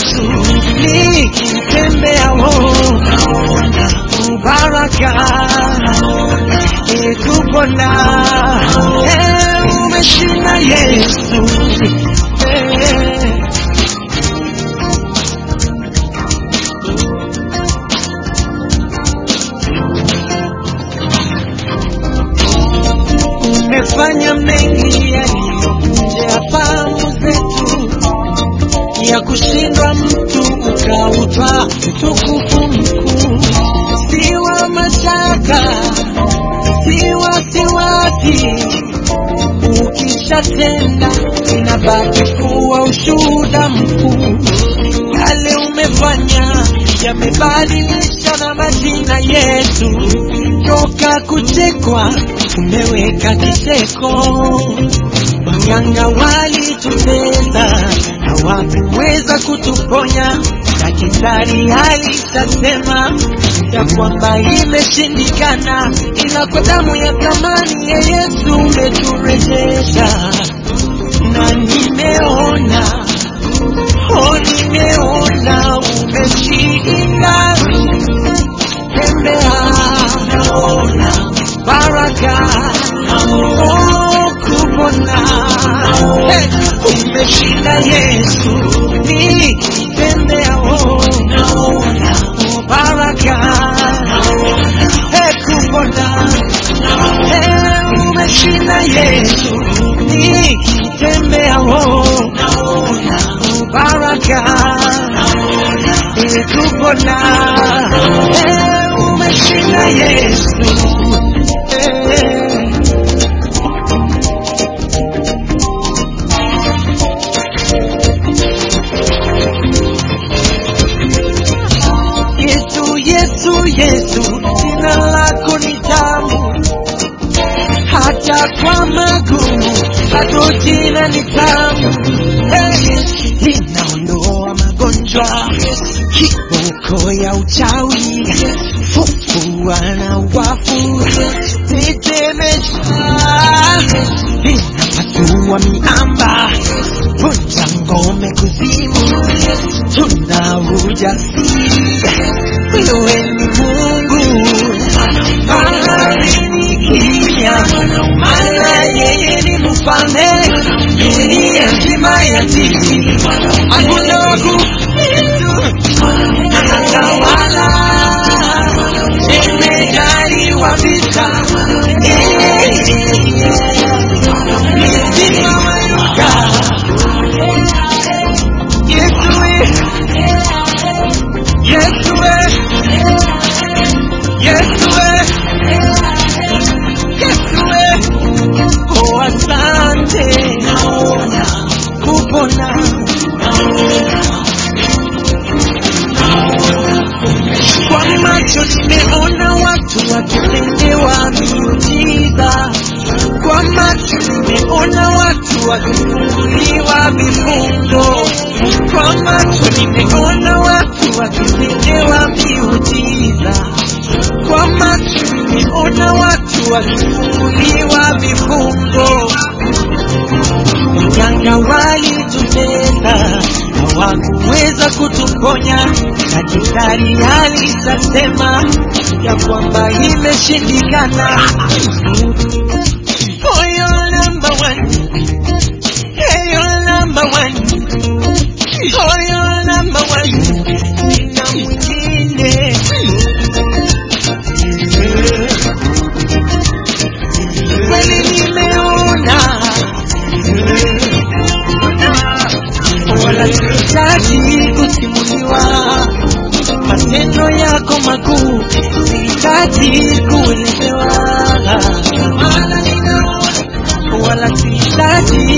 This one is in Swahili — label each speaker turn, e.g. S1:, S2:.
S1: Yesu nikitembea naona baraka ikupona Eh, umeshinda Yesu Eh. umefanya mengi yaliyovunja ya fahamu zetu, ya kushindwa mtu ukautwa utukufu mkuu, si wa mashaka, si wasiwasi. Ukishatenda inabaki kuwa ushuhuda mkuu, yale umefanya yamebadilisha na majina yetu, toka kuchekwa umeweka kicheko. Waganga walitutesa, hawakuweza kutuponya. Daktari alisema ya kwamba imeshindikana, ila kwa damu ya thamani ya Yesu umeturejesha, na nimeona oh, nimeona umeshinda. Tembea, naona baraka oh, kupona hey, umeshinda Yesu nikitembea oh, naona baraka hey, kupona hey, umeshinda Yesu nikitembea oh, naona baraka hey, kupona hey, umeshinda Yesu hey. Yesu, Yesu, Yesu, jina lako ni tamu, hata kwa magumu bado jina ni tamu. Hey, linaondoa magonjwa, kiboko ya uchawi, fufua na wafu, tetemesha, linapasua miamba, vunja ngome kuzimu, tuna ujasiri wewe ni Mungu, bahari ni kimya, maana yeye ni mfalme, dunia nzima yatii, hakuna wa kumpitu, anatawala, imejaliwa vita, Eh, milima wayuka, Yesu we, Yesu we, Yesu we, Yesu we, oh asante, naona kupona, kwa macho nimeona watu wakitendewa miujiza, kwa macho nimeona watu wakifunguliwa vifungo, kwa macho nimeona watu wakitendewa miujiza, kwa macho nimeona watu wakifunguliwa vifungo. Waganga walitutesa, hawakuweza kutuponya. Daktari alisema ya kwamba imeshindikana. Oh, you're number one. Hey, you're number one. Oh, you're number one. Sina mwingine. Kweli nimeona wala sihitaji kusimuliwa matendo yako makuu, sihitaji kuelezewa, wala ninaona wala sihitaji